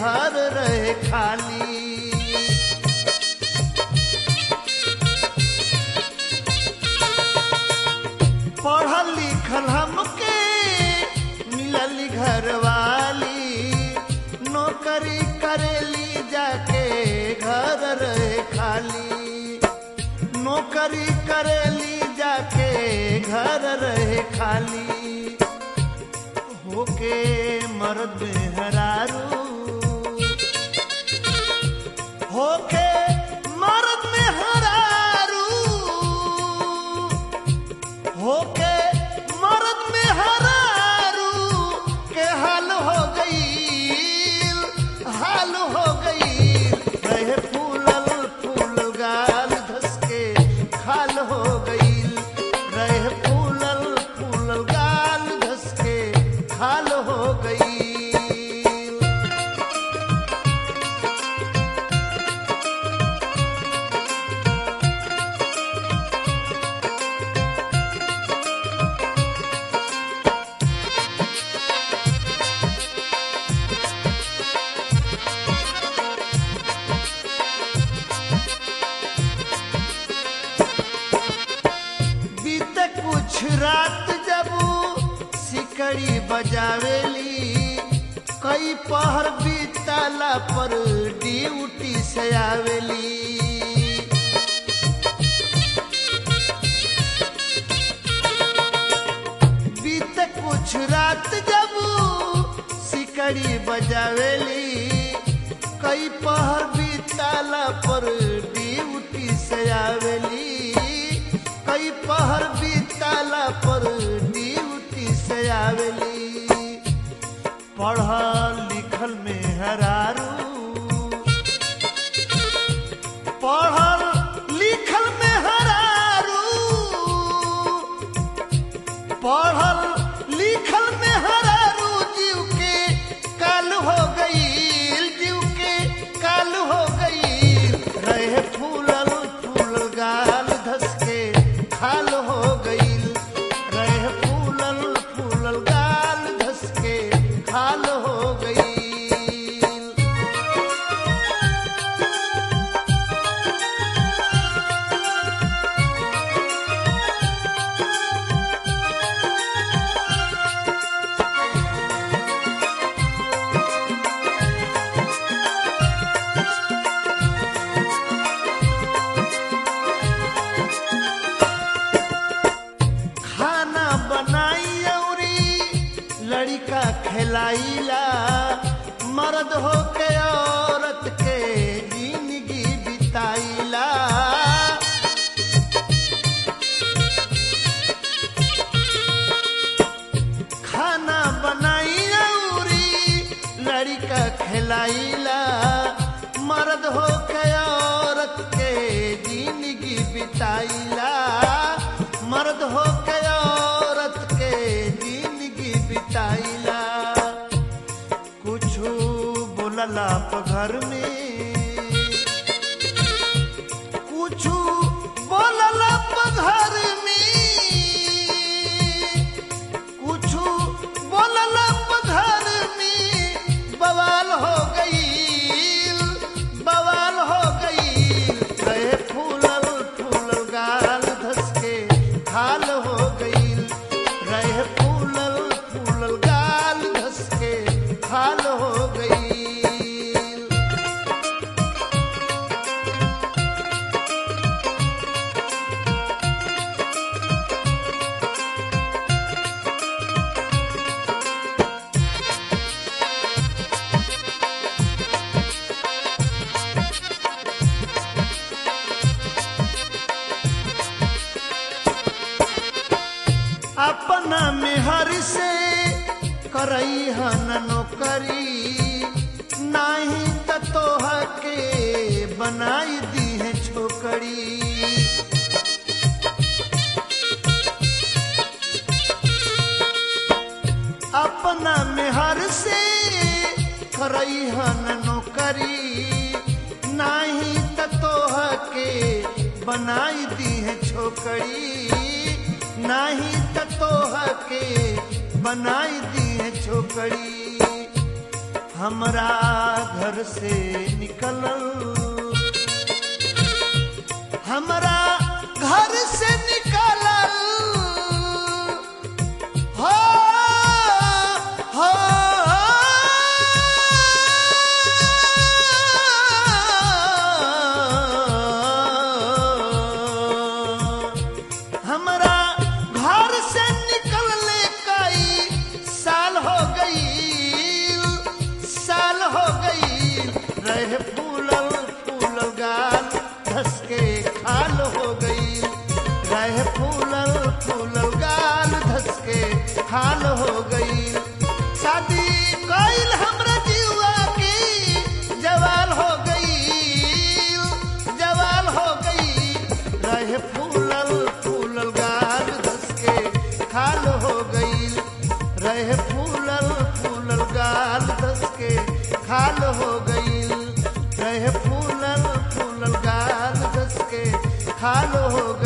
घर रहे खाली पढ़ल लिखल हमके मिलल घर वाली नौकरी करेली जाके घर रहे खाली नौकरी करेली जाके घर रहे खाली होके मर्द हरारू होके मर्द में हरारू होके मर्द में हरारू के हाल हो गई हाल हो गई रहे फूलल फूल गाल धस के खाल हो गई रहे फूलल फूल गाल धस के खाल हो गई बीते कुछ रात जब सिकड़ी बजावेली कई पहर बीतला पर ड्यूटी से आवेली बीते कुछ रात जब सिकड़ी बजावेली कई पहर बीतला पर ड्यूटी से आवेली कई पहर बीतला पर ड्यूटी से आवेली पढ़ल लिखल में हरारू पढ़ल लिखल में हरारू पढ़ल लिखल में हरारू जीव के काल हो गई जीव के काल हो गई रहे फूलल फूल गाल धस के खाल हो गई रहे फूलल फूलल गाल धस के खाल हो गई खाना बनाई औरी लड़का खिलाइला मर्द हो के औरत के जिंदगी बिताइला खाना बनाई औरी लड़का खिलाइला मर्द हो के औरत के जिंदगी बिताइला मर्द हो के औरत के जिंदगी बिताइला कुछ बोलला प घर में कुछ बोलला प घर में कुछ बोलला प घर में बवाल हो गई बवाल हो गई रहे फूलल फूलल गाल धस के खाल हो गई रहे फूलल फूलल गाल धस के खाल हो गई अपना मेहर से करई हन नौकरी नाही त तोह के बनाई दी है छोकरी अपना मेहर से करई हन नौकरी नाही त तोह के बनाई दी है छोकरी नाही त तोह के बनाई दी है छोकरी हमरा घर से निकलल हमरा घर से निकलल हो हो हमरा घर से निकलने कई साल हो गई साल हो गई रहे फूलल फूलल गाल धस के खाल हो गई रहे फूलल फूलल गाल धस के खाल हो गई शादी कइल हमरा जीवा की जवाल हो गई जवाल हो गई रहे फूलल फूलल गाल धस के खाल हो गई रहे फूलल फूलल गाल धस के खाल हो गई रहे फूलल फूलल गाल धस के खाल हो गई